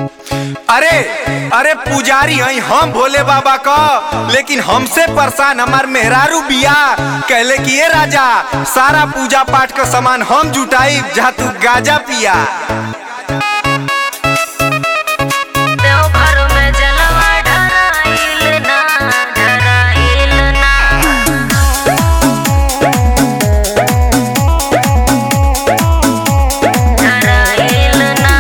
अरे अरे पुजारी हई हम भोले बाबा क लेकिन हमसे परेशान हमार मेहरारू बिया कहले कि ये राजा सारा पूजा पाठ का सामान हम जुटाई जहाँ तू गाजा पिया देवघर में जलवा ढराइल ना ढराइल ना ढराइल ना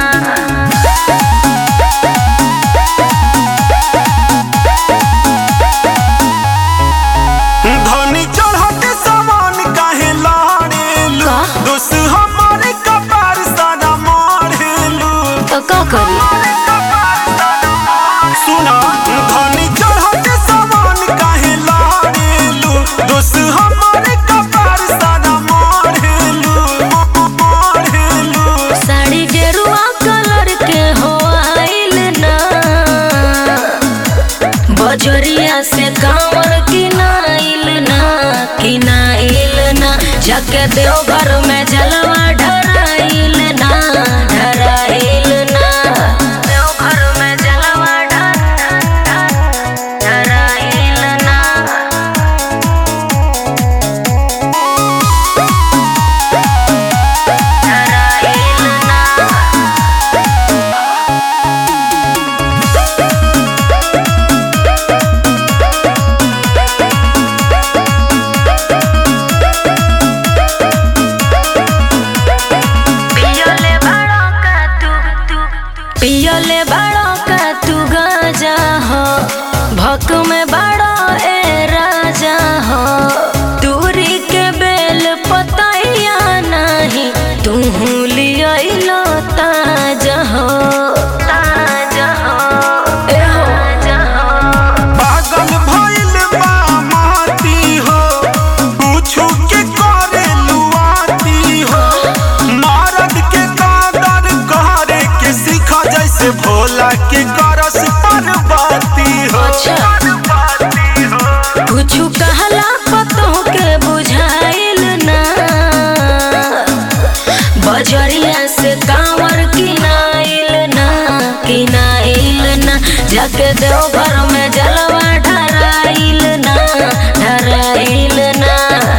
धनी चढ़त सामान काहे लाड़ेलू का? दोस हमारे कपार सारा मारेलू तो का करी सुना धनी चढ़त सामान काहे लाड़ेलू दोस हमारे कपार सारा मारेलू मारेलू साड़ी गेरुआ कलर के हो आइल ना बजरिया से कांवर किनाइल ना किनाइल ना जाके देवघर में जलवा ढराइल ना ढराइल ना देवघर में जलवा ढर- ढराइल ना ढराइल ना पियोले बड़ों का तू पियोले बड़ों का तू गाजा हो भक में बड़ो ए राजा हो दूरी के बेल पतैया नहीं तू लियो ताजा हो ताजा हो ए हो ताजा हो पागल भइल बा माटी हो पूछू के करे लुआती हो नारद के कादर करे के सीखा जैसे भोला के करस पार्वती हो अच्छा। पार्वती हो कुछु कहला पतों के बुझाइल ना बजरिया से कांवर किनाइल ना किनाइल ना जाके देवघर में जलवा ढराइल ना ढराइल ना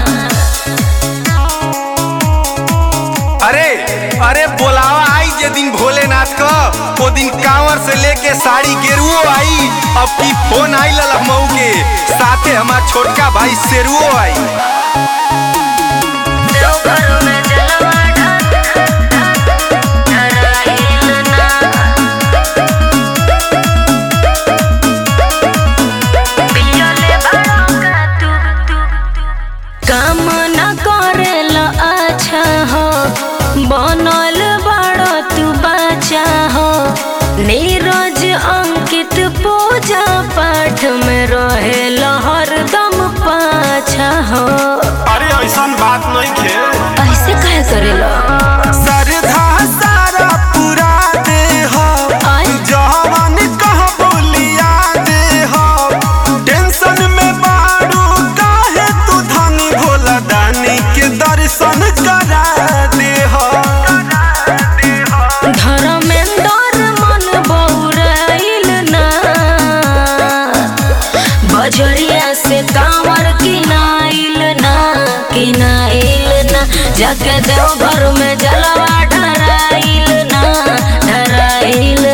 अरे अरे बोलावा आई जे दिन भोलेनाथ का वो दिन कांवर से लेके साड़ी गेरुओ आई अब की फोन आई ललमऊ के साथे हमार छोटका भाई शेरुओ आई देवघर में जलवा ढर- ढराइल ना पियोले बड़ों का तू काम न करेल अच्छा हो बनल बड़ो तू बच्चा हो नीरज अंकित पूजा पाठ में रहेल हरदम पाछा हो अरे ऐसा बात नहीं खे ऐसे कहे करेला श्रद्धा सारा पूरा दे हो आय। जवान कह बोलिया दे हो टेंशन में बाड़ू काहे तू धनी भोला दानी के दर्शन करा दे हो धर्मेंद्र मन बौराइल ना बजरिया से कांवर किनाइल ना किनाइल ना जाके देवघर में जलवा ढराइल ना ढराइल